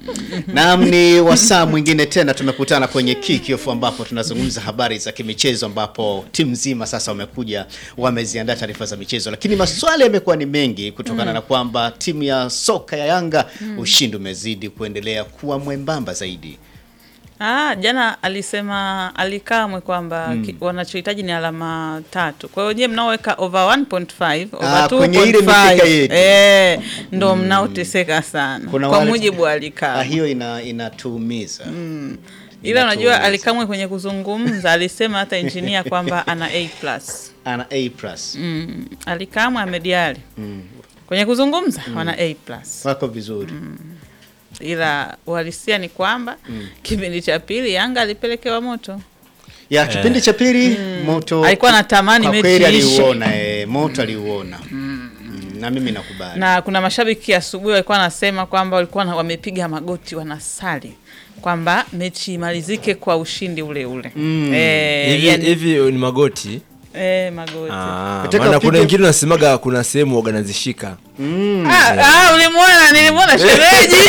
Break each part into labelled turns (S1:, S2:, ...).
S1: Naam, ni wasaa mwingine tena tumekutana kwenye Kickoff ambapo tunazungumza habari za kimichezo, ambapo timu nzima sasa wamekuja wameziandaa taarifa za michezo, lakini maswali yamekuwa ni mengi kutokana na kwamba timu ya soka ya Yanga ushindi umezidi kuendelea kuwa mwembamba zaidi.
S2: Ah, jana alisema Alikamwe kwamba ki- wanachohitaji ni alama tatu. Kwa hiyo je, mnaoweka over 1.5 over
S1: Ah, kwenye ile
S2: 2.5
S1: mikeka yetu.
S2: eh, ndo mnaoteseka sana
S1: Kuna
S2: kwa
S1: wale-
S2: mujibu wa
S1: Ah,
S2: Alikamwe.
S1: hiyo ina inatuumiza
S2: Ila unajua
S1: Inatuumiza.
S2: Alikamwe kwenye kuzungumza alisema hata injinia kwamba ana A+.
S1: ana A plus
S2: Mm. Alikamwe amediali kwenye kuzungumza wana A+.
S1: wako vizuri
S2: Ila uhalisia ni kwamba kipindi cha pili Yanga alipelekewa moto.
S1: ya kipindi cha pili moto
S2: Alikuwa anatamani
S1: kwa
S2: mechi
S1: kweli
S2: iishe.
S1: aliuona eh, moto aliuona Mm, na mimi nakubali
S2: na kuna mashabiki asubuhi walikuwa wanasema kwamba walikuwa na- wamepiga magoti wanasali kwamba mechi imalizike kwa ushindi ule ule eh,
S3: hivi
S2: yani-
S3: hivi ni magoti
S2: eh, magoti
S3: Ah,
S1: Nataka
S3: maana kuna
S1: upige-
S3: wengine wanasemaga kuna sehemu waga nazishika
S2: Ah, ah, ulimwona nilimwona shemeji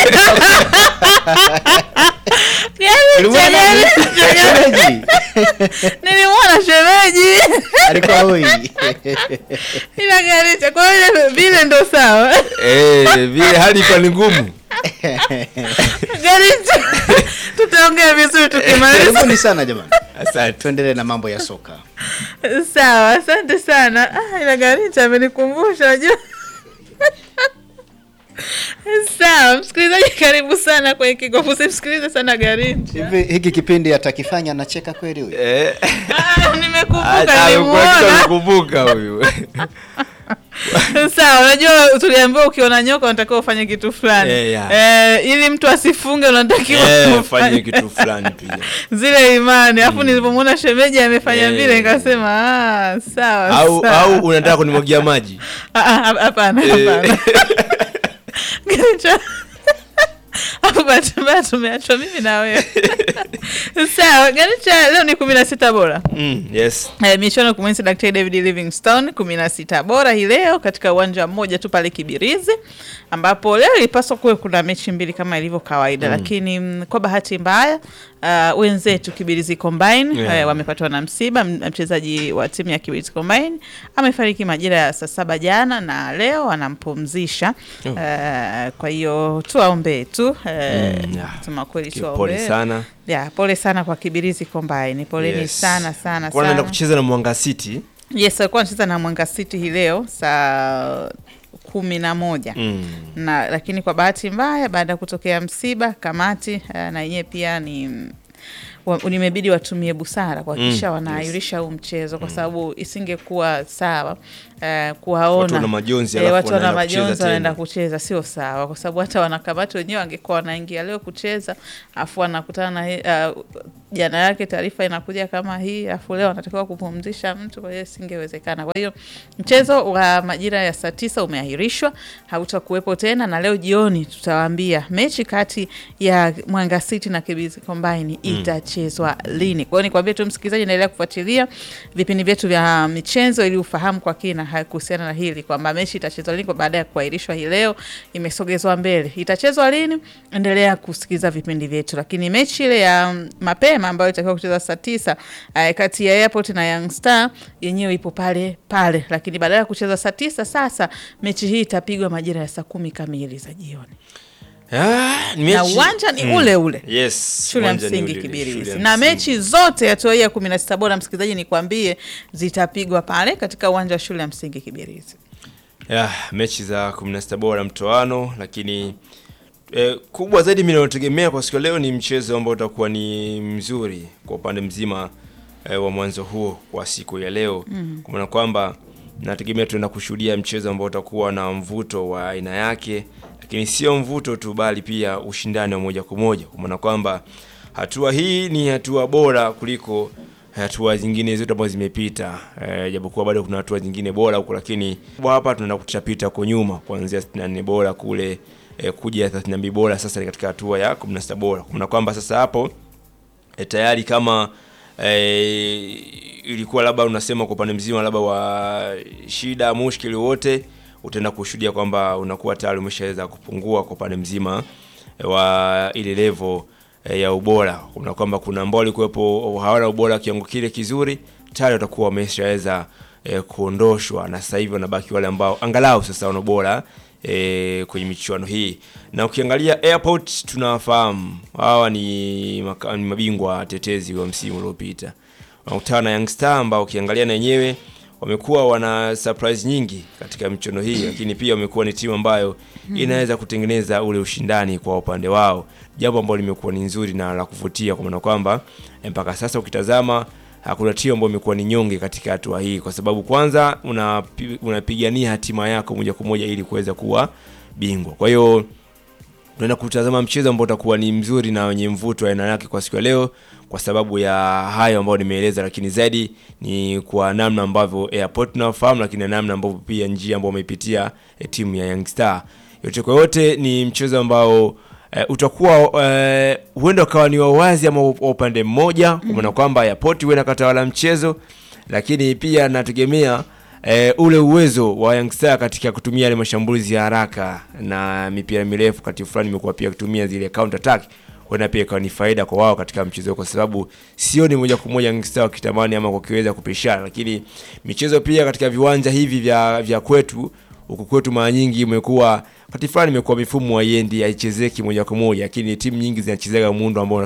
S2: Yaani
S1: Ulimwona
S2: shemeji,
S1: Shemeji,
S2: nilimwona shemeji
S1: alikuwa hoi
S2: ila garicha kwa hiyo vile ndo sawa
S3: Eh, vile hali ikuwa ni ngumu
S2: garicha tutaongea vizuri tukimaliza
S1: karibuni sana jamani
S3: asante
S1: tuendelee na mambo ya soka
S2: Sawa, asante sana. Ah, ila Garicha amenikumbusha unajua. Sawa, msikilizaji, karibu sana kwenye Kickoff. Usimsikilize sana Garicha.
S1: hivi hiki kipindi atakifanya anacheka kweli huyu
S3: Eh,
S2: Ah, nimekumbuka,
S3: hata amekuwa kitu
S2: nimuona.
S3: amekumbuka huyu
S2: Sawa, unajua tuliambiwa ukiona nyoka unatakiwa ufanye kitu fulani
S3: Eh, yeah.
S2: eh, ili mtu asifunge unatakiwa
S3: Eh,
S2: ufanye
S3: fanye kitu fulani pia
S2: zile imani. Alafu nilipomwona shemeji amefanya
S3: Eh.
S2: vile nikasema ah, sawa
S3: au
S2: sawa.
S3: au unataka kunimwagia maji
S2: Ah, ah, hapana
S3: Eh.
S2: hapana Garicha. Hapo bahati mbaya tumeachwa mimi na wewe sawa Garicha leo ni kumi na sita bora
S3: Mm, yes
S2: Eh, michuano kumwenzi Daktari David Livingstone kumi na sita bora hii leo katika uwanja mmoja tu pale Kibirizi, ambapo leo ilipaswa kuwe kuna mechi mbili kama ilivyo kawaida lakini mm, kwa bahati mbaya uh, wenzetu Kibirizi Combine
S3: Yeah.
S2: eh, wamepatwa na msiba. M- Mchezaji wa timu ya Kibirizi Combine amefariki majira ya saa saba jana na leo wanampumzisha.
S3: Oh.
S2: Eh, kwa hiyo tuwaombee tu eh,
S3: Mm, yeah.
S2: kusema kweli
S3: pole
S2: tuwaombee.
S3: sana
S2: Ya, pole sana kwa Kibirizi Combine, poleni
S3: Yes.
S2: sana sana
S3: Kwa naenda
S2: sana.
S3: kucheza na Mwanga City
S2: Yes, alikuwa anacheza na Mwanga City hii leo saa kumi na moja
S3: mm.
S2: na lakini kwa bahati mbaya baada ya kutokea msiba kamati eh, na yenyewe pia ni wa- nimebidi watumie busara kuhakikisha
S3: Mm,
S2: wanaahirisha huu mchezo kwa sababu isingekuwa sawa eh, kuwaona
S3: Watu wana majonzi,
S2: eh,
S3: alafu
S2: watu wana
S3: wanaenda kucheza
S2: majonzi wanaenda
S3: tena.
S2: kucheza, sio sawa, kwa sababu hata wanakamati wenyewe wangekuwa wanaingia leo kucheza afu wanakutana na hii, uh, jana yake taarifa inakuja kama hii afu leo wanatakiwa kupumzisha mtu, kwa hiyo isingewezekana. Kwa hiyo mchezo wa majira ya saa tisa umeahirishwa, hautakuwepo tena, na leo jioni tutawaambia mechi kati ya Mwanga City na Kibirizi Combine itachezwa lini. Kwa hiyo nikwambie tu msikilizaji, endelea kufuatilia vipindi vyetu vya michezo ili ufahamu kwa kina ha- kuhusiana na hili kwamba mechi itachezwa lini, kwa baada ya kuahirishwa hii leo imesogezwa mbele. Itachezwa lini? Endelea kusikiliza vipindi vyetu, lakini mechi ile ya mm, mapema ambayo itakiwa kucheza saa tisa eh, kati ya Airport na Young Star yenyewe ipo pale pale, lakini badala ya kucheza saa tisa sasa mechi hii itapigwa majira ya saa kumi kamili za jioni
S3: Ah, ni
S2: na
S3: mechi-
S2: uwanja ni
S3: Mm.
S2: ule ule
S3: yes
S2: shule ya
S3: uwanja ni
S2: msingi
S3: ule ule,
S2: Kibirizi
S3: shule ya
S2: na
S3: msingi.
S2: mechi zote hatua hii ya kumi na sita bora, msikilizaji, nikwambie zitapigwa pale katika uwanja wa shule ya msingi Kibirizi.
S3: ya mechi za 16 bora mtoano, lakini eh, kubwa zaidi mimi nategemea kwa siku ya leo ni mchezo ambao utakuwa ni mzuri kwa upande mzima eh, wa mwanzo huo kwa siku ya leo mm. kwa maana kwamba nategemea tuenda kushuhudia mchezo ambao utakuwa na mvuto wa aina yake, lakini sio mvuto tu, bali pia ushindani wa moja kwa moja, kwa maana kwamba hatua hii ni hatua bora kuliko hatua zingine zote ambazo zimepita e, japokuwa bado kuna hatua zingine bora huko, lakini kwa hapa tunaenda kuchapita huko nyuma kuanzia 64 bora kule e, kuja 32 bora, sasa ni katika hatua ya 16 bora, kwa maana kwamba sasa hapo e, tayari kama e, ilikuwa labda unasema kwa upande mzima labda wa shida mushkili wote utaenda kushuhudia kwamba unakuwa tayari umeshaweza kupungua kwa upande mzima eh, wa ile level eh, ya ubora. Kuna kwamba kuna ambao walikuwepo hawana ubora kiwango kile kizuri, tayari watakuwa wameshaweza eh, kuondoshwa na sasa hivi wanabaki wale ambao angalau sasa wana ubora eh, kwenye michuano hii. Na ukiangalia Airport tunawafahamu hawa ni, maka, ni mabingwa tetezi wa msimu uliopita. Wanakutana na Young Star ambao ukiangalia na wenyewe wamekuwa wana surprise nyingi katika michuano hii, lakini pia wamekuwa ni timu ambayo inaweza kutengeneza ule ushindani kwa upande wao, jambo ambalo limekuwa ni nzuri na la kuvutia, kwa maana kwamba eh, mpaka sasa ukitazama hakuna timu ambayo imekuwa ni nyonge katika hatua hii, kwa sababu kwanza unapi- unapigania hatima yako moja kwa moja ili kuweza kuwa bingwa. Kwa hiyo tunaenda kutazama mchezo ambao utakuwa ni mzuri na wenye mvuto wa aina yake kwa siku ya leo, kwa sababu ya hayo ambayo nimeeleza, lakini zaidi ni kwa namna ambavyo Airport tunafahamu, lakini na namna ambavyo pia njia ambayo wameipitia eh, timu ya Young Star. Yote kwa yote ni mchezo ambao eh, utakuwa eh, huenda ukawa ni wa wazi ama wa upande mmoja, kwa maana kwamba Airport huenda katawala mchezo, lakini pia nategemea eh, ule uwezo wa Young Star katika kutumia yale mashambulizi ya haraka na mipira mirefu kati fulani imekuwa pia kutumia zile counter attack huenda pia ikawa ni faida kwa wao katika mchezo huo, kwa sababu sioni moja kwa moja Young Star wakitamani ama wakiweza kupishana, lakini michezo pia katika viwanja hivi vya, vya kwetu huku kwetu mara nyingi imekuwa wakati fulani imekuwa mifumo haiendi haichezeki moja kwa moja, lakini timu nyingi zinachezeka muundo ambao